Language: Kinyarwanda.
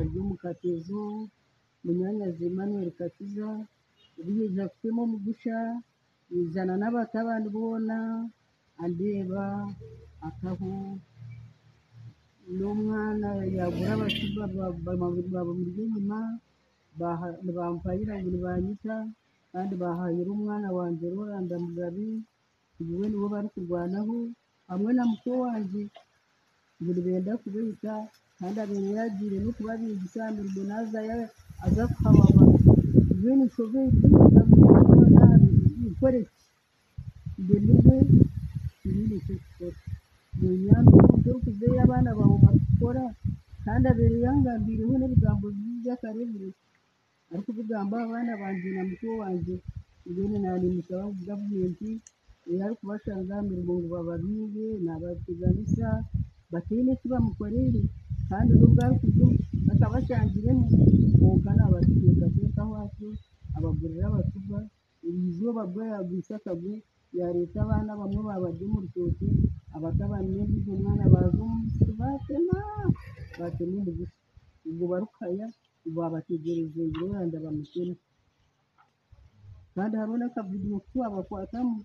ry'umukatizo Munyanyazi Emmanuel Kakiza uriya Jacques Mumugisha bizana n'abatabandi ubona andeba akabu n'umwana yagura abashiba bamuri inyuma bampagira ngo ntibanyita kandi bahayira umwana wanjye Rolanda Mugabi ubu we niwo bari kurwanaho hamwe na muto wanjye ibintu benda kubita kandi abinyagiye no kubabizi kandi umunaza ya aza kuhawawa ibintu ushobora kugira ngo nabi ikoreke ibintu we ibintu cyo gukora ni nyambo cyo kuzeya abana bawe bakora kandi abere yangambiriwe n'ibigambo by'akarebure ariko ubugamba abana banjye na muto wanjye ibintu narimusaba gavumenti yari ari kubashangamira ngo bababibe nabateganisa batine icyo bamukorere kandi n'ubwakuzo bakabashangiremo mwuga nabatekateka wacu abagurira abatuba izuba bwo yagwisakagwe yareta abana bamwe babarya mu rutoki abatabanne bize umwana baza umusiri batema batema umugisha ubwo barukaya ubu babategereze ngo wenda bamukene kandi harabona akavidiyo kuba bakwatamo